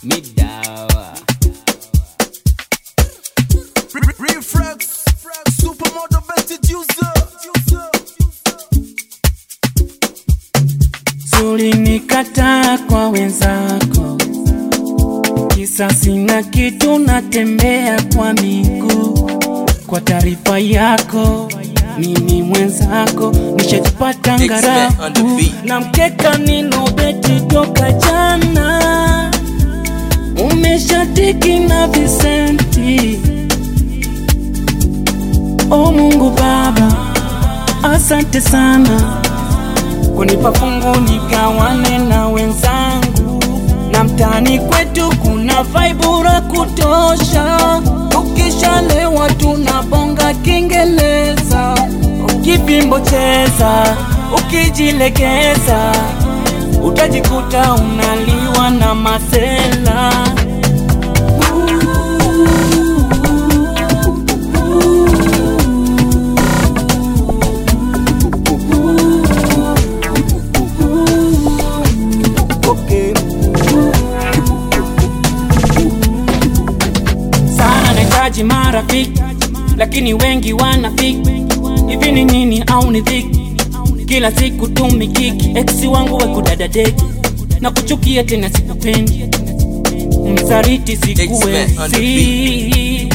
Midawa. Reflex, supermodel vested user. Ulinikataa kwa wenzako, kisa sina kitu, natembea kwa miguu. Kwa taarifa yako, mimi mwenzako nishajipata X-Men on the ngarafu beat. na mkeka ninobeti toka jana, umeshatiki na visenti. O Mungu Baba, asante sana kunipa fungu nikawane na wenzangu, na mtaani kwetu kuna vaibura kutosha. Ukishalewa tunabonga Kiingereza, ukivimbo cheza, ukijilegeza utajikuta unaliwa na masela. sana nahitaji marafiki, lakini wengi wanafiki. Hivi ni nini au ni dhiki? Kila siku tumikiki, eksi wangu wekudadadeki na kuchukia tena, sikupendi msaliti, X-Men on the sikuwezi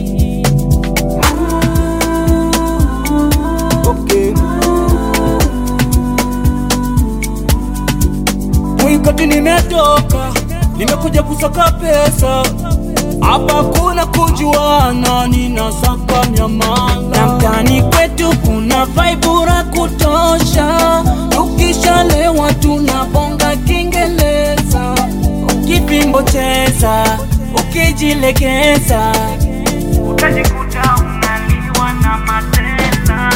Mwikati nimetoka, nimekuja kusaka pesa hapa kuna kujuana, ninasaka miamala na mtaani kwetu kuna vaibura kutosha. Tukishalewa tunabonga Kiingereza, ukivimbo cheza, ukijilegeza utajikuta unaliwa na matela.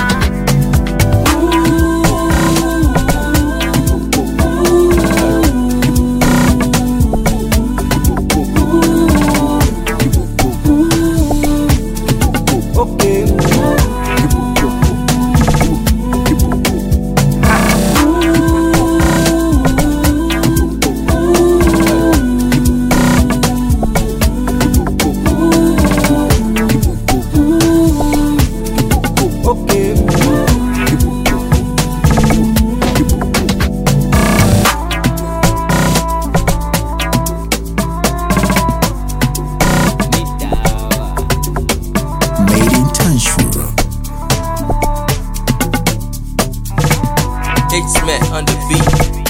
Midawa. Made in Tanshura. X-Men on the beat.